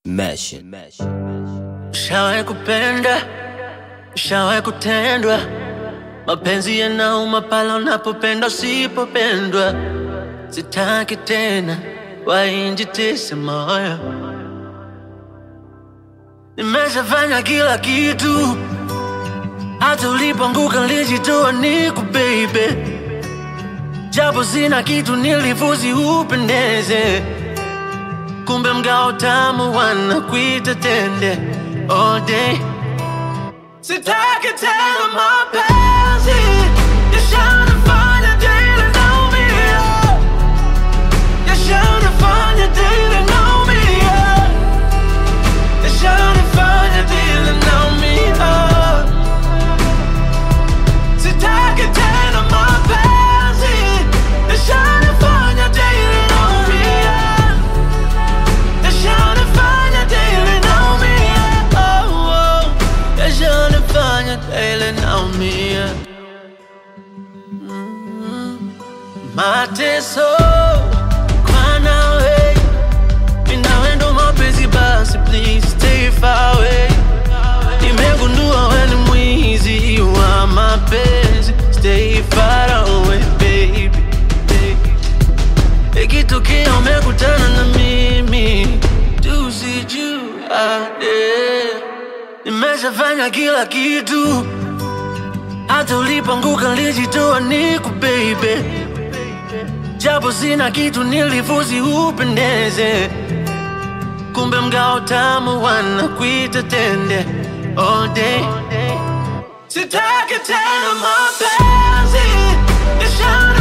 Mesh. Shawahi kupenda, shawahi kutendwa, mapenzi yanauma pale unapopenda usipopendwa. Sitaki tena wainjitise moyo, nimeshafanya kila kitu, hata ulipoanguka nilijitoa niku baby, japo sina kitu nilifuzi upendeze kumbe mgao tamu wanakuita tende all day. Sitaki tena mapenzi yashanifanya daily naumia, yashanifanya daily naumia, yashanifanya daily naumia. Sitaki tena mapenzi yashanifanya daily naumia. Yashanifanya daily naumia, oh, oh. Yashanifanya daily naumia. Mm. Mateso kwa nawe, mimi nawe ndo mapenzi basi, please stay far away. Nimegundua wewe ni mwizi wa mapenzi, stay far away baby, baby. Ikitokea umekutana na mimi tusijuane. Nimeshafanya kila kitu, hata ulipoanguka nilijitoa niku baby, japo sina kitu nilifuzi upendeze, kumbe mgao tamu wanakuita tende all day. Sitaki tena mapenzi yashana